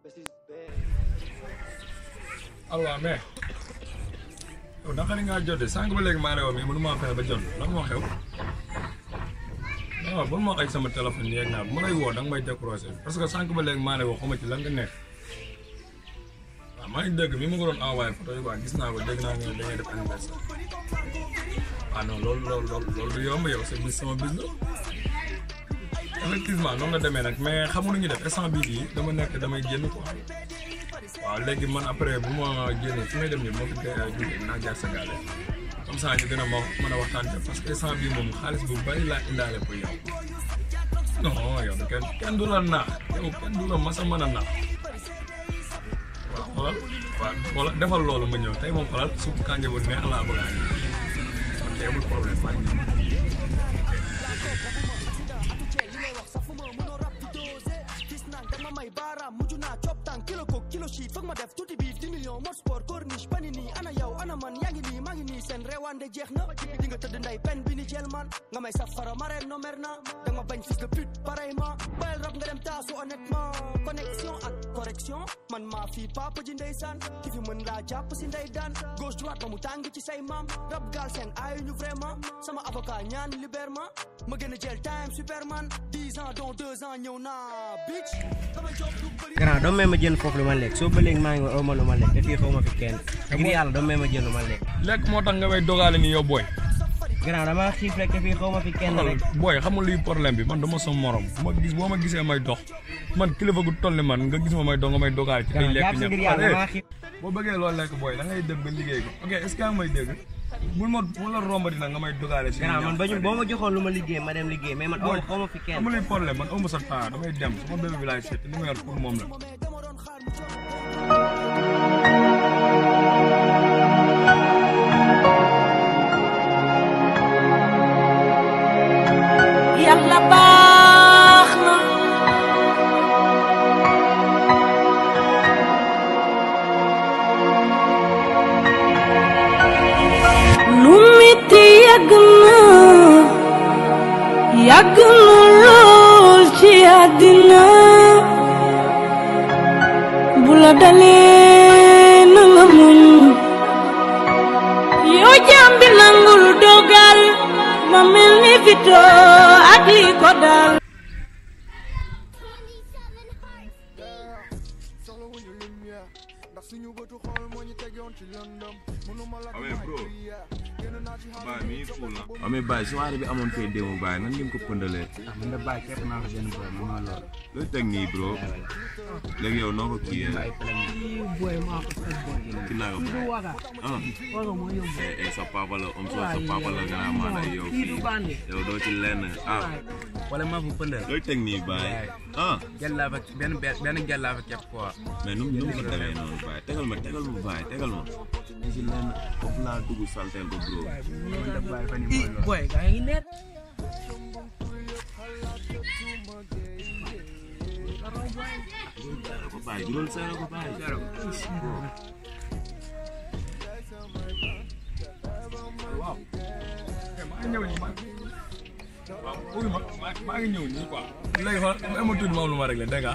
allo mais yow naka la ngaa jotee sànq ba léegi maa ne woon mais mënu maa fexe ba jot lan moo xew non ba ma ay sama téléphone yeeg naa bu ma lay woo da nga may décroché parce que sànq ba léegi maa ne woo xama ci lan nga nekk waaw maa ngi dégg mi ma ko doon envoyé photo yi quoi gis naa ko dégg naa nga da ngay def anniversaire ah non loolu loolu loolu loolu du yomb yow sa bis sama bis la effectivement noonu la demee nag mais xamuñu ñu def instant bii bii dama nekk damay génn quoi waaw léegi man après bu ma génnee fi may dem nii moo fi jógee naa jaar sa gaale comme ça ñu gën a ma mën a waxtaan parce que instant bii moom xaalis bu bari laa indaale pour yow non yow kenn kenn du la naax yow kenn du la mas a mën a naax waaw xoolal waaw xoolal defal loolu ma ñëw tey moom xoolal supp kànja bu neex laa bëgg a andi ok amul problème maa ngi ñëw. kilo ko kilo shit foog ma def tuuti biir 10 millions mode sport corniche pani nii ana yow ana man yaa ngi nii maa ngi nii seen reewande jeex na di nga tëdd nday pen bi ni jël man nga may safara mareen no mer na da nga ma bañ fils de pute pareillement bayal rab nga dem taasu honnêtement connexion ak correction man maa fii papa ji ndeysaan ki fi mën laa jàpp si ndey daan gauche droite ba mu tàng ci say maam rab gaal seen aayu ñu vraiment sama avocat ñaan libèrement ma gën a jël time superman 10 ans dont 2 ans ñëw naa bitch damay job du bëri grand doo may ma jënd foofu lu ma lekk soo ba léegi maa ngi ma lu ma lekk te fii xaw ma fi kenn ngir yàlla doo may ma jënd lu ma lekk lekk moo tax nga may dogaale ni yow booy. grand dama xiif rek te fii xaw ma fi kenn rek booy xamul luy problème bi man dama sa morom bu ma gis boo ma gisee may dox man kilifa gu toll ni man nga gis ma may dox nga may dogaale ci ay grand lekk jàpp si ngir yàlla damaa xiif boo bëggee loolu lekk booy da ngay dem ba liggéey ko ok est ce que yaa ngi may dégg bul ma bul la rombati nag nga may dogaale si grand man bañu boo ma joxoon lu ma liggéey ma dem liggéey mais man aw xaw ma fi kenn amul luy problème man amu sa temps damay dem sama bébé bi laay seet li ma yor pour moom la yàlla baax na lu metti yàgg na yàgg na lool ci àddina bu la dalee na nga muñ yow jaam bi nangul dogal ma mel ni fito ak li ko dal amee bro baay mi ngi cool na amee baay soirée bi amoon fee démb baay nan ngeen ko pëndalee ah man de bàyyi képp naa ko benn boy man maa lool looy teg nii bro léegi yow noo ko kii ay plan boy maa ko teg boy ki naa ko baay waga ah waga moo yóbbu eh eh sa papa la om so sa papa la nga naa maanaam yow kii du fii bandi yow doo ci lenn ah wala maa fa pëndal looy teg nii baay ah gel laa fa benn benn gel laa fa képp quoi mais nu mu nu mu ko demee noonu baay tegal ma tegal ma baay tegal ma ñu ci lenn foofu laa dugg salteel ko bro man de bàyyi fa ni mooy lool boy gaa ngi net seere ko baay jural seere ko baay waaw maa ngi ñëw nii man waaw uyu ma maa- maa ngi ñëw nii quoi léegi xool ma tuuti ma am lu ma réglé dégg nga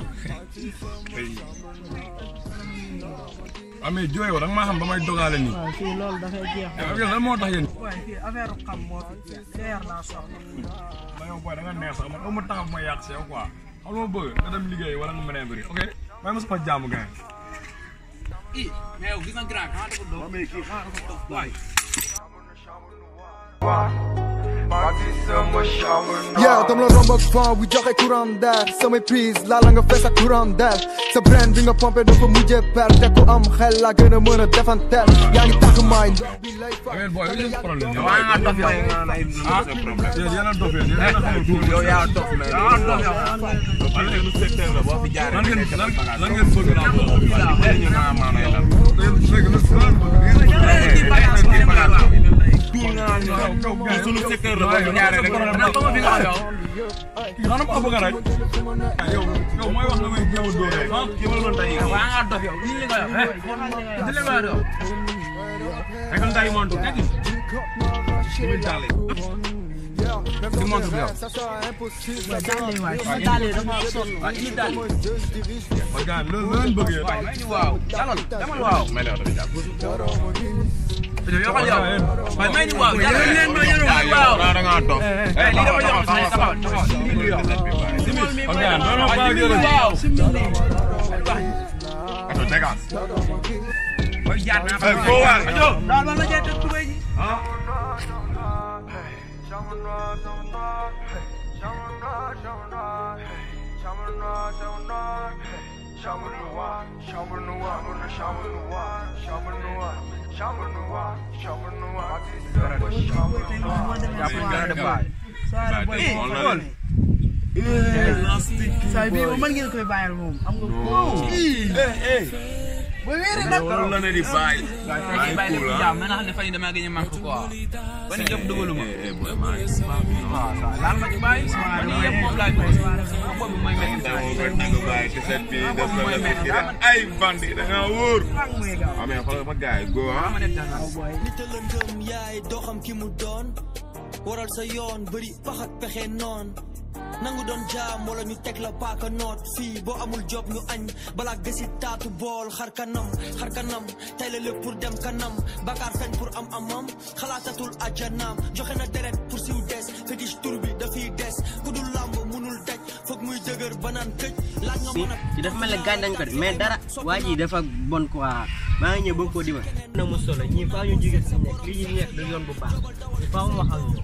waaw mais jooy da nga maa xam ba may dogaale nii waaw fii loolu dafay jeex yow yow lan moo tax yéen waaye fii affaire xam moo fi jeex leer laa soxla ma yow booy da nga neex sax man aw ma taxaw ma yàq si yow quoi xam nga ma bëgg nga dem liggéey wala nga mënee bëri ok may ma sama jàmm gaay Yeah, dama la romb ak vent bu joxe courant d'air samay prise laala nga fees ak courant d'air sa brain bi nga pompé dafa mujjee per te ku am xel la gën a mën a defanteel yaa ngi tax maay bi lay fa mais booy yow yéen problème yow waa nga dof yow ah yéen yéen a dof yéen yéen a xamul tuuti yow yaa dof mais yaa dof yow lan ngeen lan lan ngeen bëgg naa ko léegi nag sunu secteur la boo ñaaree rek kii xanaa ma bëgg rek yow yow mooy wax nga may jéem a dóoree ah kii ma la doon tey waa nga dof yow li nga yow li nga yow rek nday montu kati Shit, Yeah, même Di dans montre tes bi yow. rêves, ça sera impossible. waaye daal di waay sama daal yi dafa sonn. waaw indi daal Moi, Dieu, je dirige les ma gars loolu loolu lañ bëgg yéen. waay may ñu waaw dalal demal waaw may la oto bi jàpp Doro mo nini. yokkal yow waay may ñu waaw dalal leen ma yéen waaw waaw yow da ngaa dof. eh lii dafa jox sa taxaw taxaw lii yow ma gars non non pas jërëjëf. waaw Ato dégage. mooy jaar naa Eh, foo waar. ajo daal ma la jël tubéy ji jàpp gën a def waay soirée booy Eh, boo xool. saa bii moom mën ngeen koy bàyyal moom am nga ko. booy wéeri nag. Loolu la ne di bàyyi. maa ngi bàyyi lépp jàmm na xam ne fan yii damaa gëj a manqué quoi ban jëpp dugaluma Eh, eh, boy, maa ngi waaw waaw laal ma ci bàyyi man yii yëpp moom laay bëgg boobu mooy mel ni Dama ko dagg bàyyi ci set bi def la la fi de ay bandi da nga wóor. Fang muy gaaw. Ah, mais xoolal ma gars yi go ah. ma def dara nit a lëndëm yaay doo xam ki mu doon waral sa yoon bëri pax ak pexe noon nangu doon jaam wala ñu teg la paaka noot fii boo amul job ñu añ balaa gësi taatu bool xar kanam xar kanam tey la lépp pour dem kanam bakaar fen pour am amam xalaatatul ajanaam joxe na deret pour siw des fétiche tur bi dafiy des ku dul làmb munul daj foog muy dëgër banaan këj laaj nga mën a ci dafa mel ne gaañ dañ ko de mais dara waa ji dafa bon quoi maa ngi ñëw bëgg koo dima na mu solo ñii faaw ñu jóge si nekk li ñu nekk du yoon bu baax faaw mu wax ak ñoom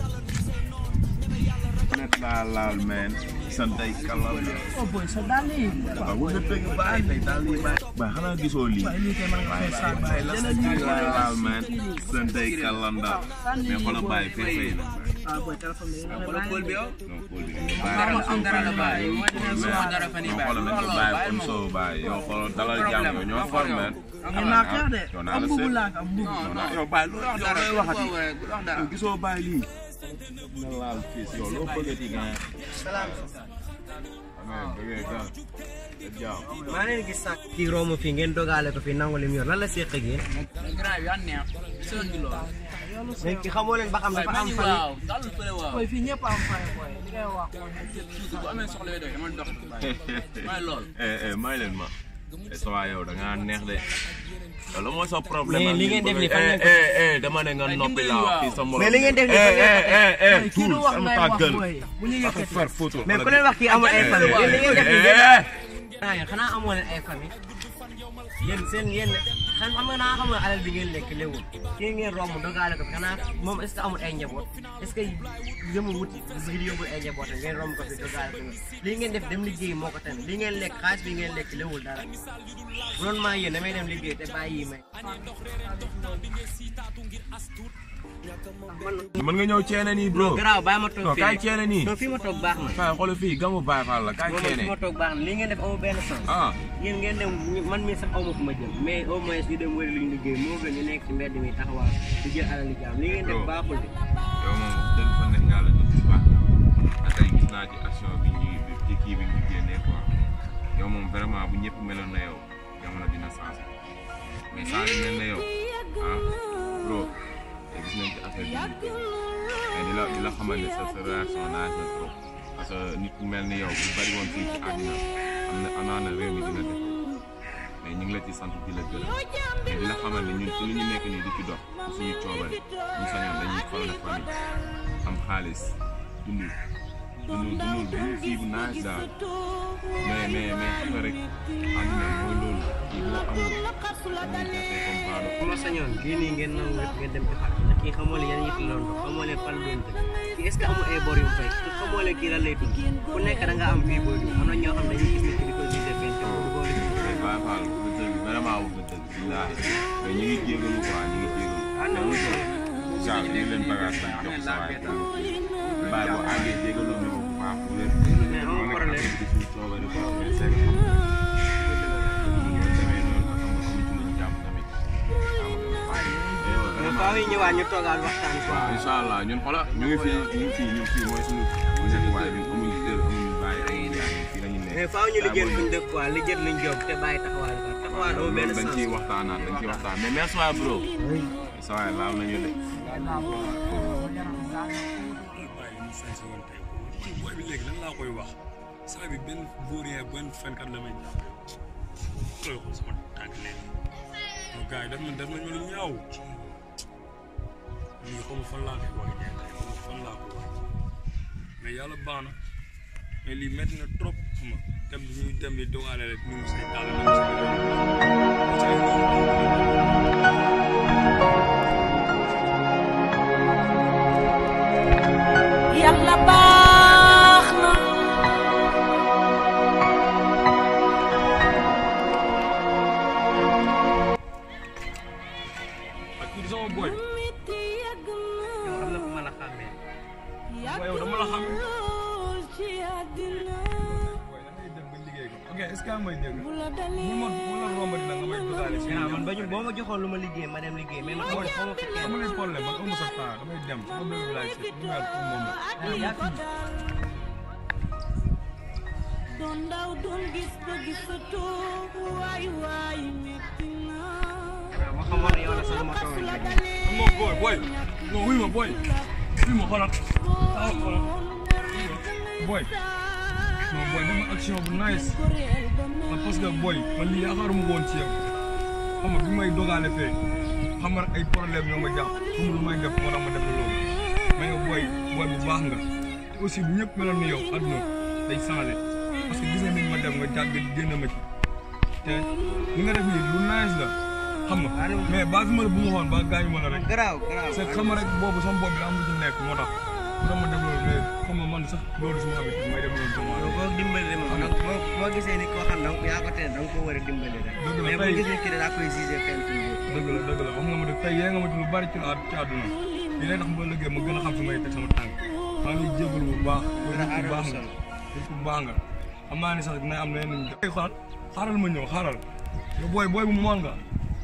Net laa laal man. sant ay kalal. oh boy sa daal yi. waaw bu nga dëgg bàyyi tey daal lii bàyyi. ba xanaa gisoo lii. waaye lii kay mën nga fay saa bàyyi la jëlal lii laa laal man. sant ay kalanda. mais xoolal bàyyi fee fay na. ah boy téléphone bi nga wala kóol bi yow non xool bi dara ma am dara la bàyyi moo dina sama dara fan yi non bàyyi xoolal nañ ko bàyyi comme soo bàyyi yow xoolal dalal jàmm yow ñoo for man. am naa xeex de yow naa am la mbubu seet. laa ko am mbubu. non non yow bàyyi loolu yow looy waxati. wax dara yow gisoo bàyyi lii. nga laal fii si yow loo bëggati nga. amee bëggee gan. jaaw. maa leen gis sax kii romb fii ngeen dogaale ko fii nangu lim yor lan la seq ak yéen grand bi an neex gisoon gi loolu léegi ki xamoo leen ba xam dafa am fan waaw dalul fële waaw boy fii ñëpp am fay boy li ngay wax bu amee soxla yooyu doy dama dox mooy loolu eh eh may leen ma. eh sa waay yow da ngaa neex de. yow la mooy sa problème. Mais li ngeen def ni fan ngeen ko- eh eh eh dama ne nga noppi dimbali laa waaw. fii sa morom. Mais li ngeen def ni fan ngeen ko- eh eh eh kii tuul du wax sama ngay wax tàggal. boy bu ñu Parce que yëkkati far photo. mais ku leen wax kii amul ay famille yéen li ngeen def nii Eh, eh. ah yéen xanaa amoo leen ay famille yéen seen yéen xam xam nga naa xam nga alal bi ngeen lekk léwul kii ngeen romb dogaale ko fi xanaa moom est ce que amul ay njaboot est ce que jëmul wuti ngir yóbbul ay njaboot ngeen romb ko fi dogaale ko lii ngeen def dem liggéey moo ko tamit lii ngeen lekk xaalis bi ngeen lekk léwul dara bu doon maa yéen damay dem liggéey te bàyyi yi may mën nga ñëw ceene nii bro. garaaw bàyyi ma toog non fii kaay rek. ceene nii. non fii ma toog baax na kaay xoolal fii gamu Baay Faal la kaay moom ceene. fi ma toog baax na lii ngeen def amul benn sens ah yéen ngeen dem man mii sax aw ma fu ma jëm mais au moins ñu dem wëri luñ liggéey moo gën ñu nekk ci mbedd mi taxawaal di jël alal li jaam li ngeen def Bro. baaxul de yow moom wax dëgg fa nekk yàlla nit ku baax nga tey gis naa ci action bi ñu ci kii bi ñu génnee quoi yow moom vraiment bu ñëpp meloon na yow jamono dina changé mais saa yu mel na yow ah bro te gis nañ ci affaire bi ñu mais di la di la xamal ne sa sa réaction naaj na trop parce que nit ku mel ni yow bu bari woon fii ci àddina am na amaa na réew mi dina def mais ñu ngi la ci sant di la gërëm mais di la xamal ne ñun ci li ñu nekk nii di ci dox ci suñu coobare ñu sañoon dañuy xool famille am xaalis dund dund dund dund fii bu naaj daal mais mais mais xam nga rek àddina mooy loolu kii boo amul dañuy jàppee comme baado bu ma sañoon lii nii ngeen nangu lépp ngeen dem ci xar ndax kii xamoo leen yan yëf la doon dox xamoo leen fan doon dëkk kii est ce que amul ay bor yu mu fay te xamoo leen kii lan lay dund ku nekk da nga am fii booy dund am na ñoo xam ne dañuy gis nit ki di ko gisee fenn te du ko leen mais Baye Fall wax nga dëgg vraiment wax nga dëgg billaahi mais ñu ngi jégalu quoi ñu ngi jégalu ah non Charles ñu ngi leen bagage bi jox sa waay Baye boo àggee jégalu ñu ko bu baax bu leen Mais amul mu nekk problème. affaire bi suñu coobare quoi mais c'est que xam nga ñu demee noonu xam nga amuñ ci luñ jàpp tamit xam nga mais faaw yi ñëwaat ñu toogaat waxtaan quoi waaw incha allah ñun xoolal ñu ngi fii ñu ngi fii ñu ngi fii mooy suñu nekkuwaay bi amuñ kër amuñ bàyyi amuñ yaay fii la ñu nekk. mais faaw ñu liggéey fuñ dëkk quoi li jët luñ job te bàyyi taxawaal ko taxawaal amul benn dañ sens ciy waxtaanaat dañ ciy waxtaan mais merci waay bro. sa waay laal nañu de. sañ sa woon tey man booy bi léegi lan laa koy wax saa bi benn vaurien benn fenkat la may jàppee xoolal ko sama tànk léegi non gars yi daf nañ daf nañ ma lu ñaaw lii xaw ma fan laa koy wax ñeent xaw ma fan laa koy wax mais yàlla baax na mais lii métti na trop xam nga dem bi ñuy dem di dogaale rek ñu ngi say tàll ñu ngi say yàlla baax na ak kii di sama boy miti yàgg yow am na na ku mën a xàmmee boy yow dama la xam lool ci àddina boy da ngay dem ba liggéey ko ok est-ce que yaa ngi may dégg bu la bu dalee ma bu ma la rombati nag nga may dogaale si gannaaw man bañu boo ma joxoon lu ma liggéey ma dem liggéey mais man xaw ma xaw ma fi kenn dama lay problème man amu sa temps damay dem sama bébé laay seet ñu naan pour moom la ak Ah, li yaa ko fi. dal doon ndaw doon gis ba gisatoo waay waay metti na waaw ma xamoon ne yow la sax ma toog la rek dalee non boy boy non wuy ma boy wuy ma xoolal taxaw xoolal boy non boy dama action bu nice ah parce que boy man lii yaakaaruma ko woon ci yow xam nga bi may dogaale fee xam nga ay problème ñoo ma jàpp xam lu may def moo tax ma def loolu mais yow boy boy bu baax nga te aussi bu ñëpp meloon ni yow àdduna day changé parce que gis nga ni ma dem nga jàgg génn ma ci te li nga def nii lu nice la xam nga mais baa fi ma la bu ma xoon ba gaañu ma la rek garaaw garaaw c'est que xam nga rek boobu sama bopp bi daa am lu ci nekk moo tax mu ma def loolu mais xam nga man sax loolu suma habitude may def loolu sama yow boo dimbali ma donc boo boo gisee nit koo xam donc yaa ko teel da nga ko war a dimbali rek Dëgg la, mais boo tey- gisee kii daa koy gisee fenn fi mu dëgg la dëgg la wax nga ma dëgg tey yee nga ma ci lu bari ci ci àdduna li lay tax ba liggéey ma gën a xam fi may teg sama tànk maa ngi jégalu bu baax yow nit ku baax nga nit ku baax nga xam naa ne sax dina am leneen ñu def xaar xaaral ma ñëw xaaral yow booy booy bu mool nga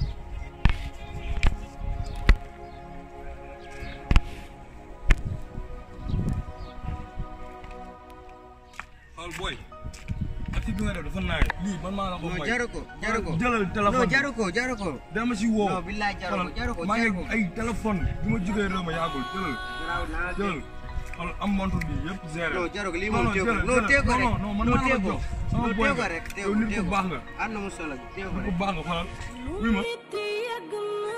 xool booy ak bi nga def dafa naay lii man maa la ko non may jaru ko jaru ko jëlal téléphone non bi. jaru ko jaru ko dama si woo non billaay jaru ko xoolal jaru ko maa ngi jaru ko ay téléphone bi ma jógee réew ma yàggul jëlal garaaw naa jëlal xoolal am montre bi yëpp géré non jaru ko lii Non, moom non, téye ko jëlal, non téye ko jëlal. rek non non man non maa la téye ko ko jox sama non boy téye ko nga. rek téye yow ko nit téye ku ko baax nga am na mu solo téye ko nit ku rek baax nga xoolal oui ma miti yàgg na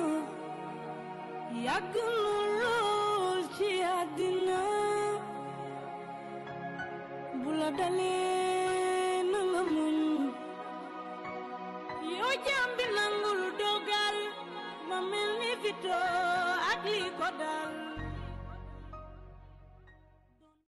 yàgg na lool ci àddina bu la dalee na nga muñ yoo jaam bi nangul dogal ma mel ni fito ak li ko dal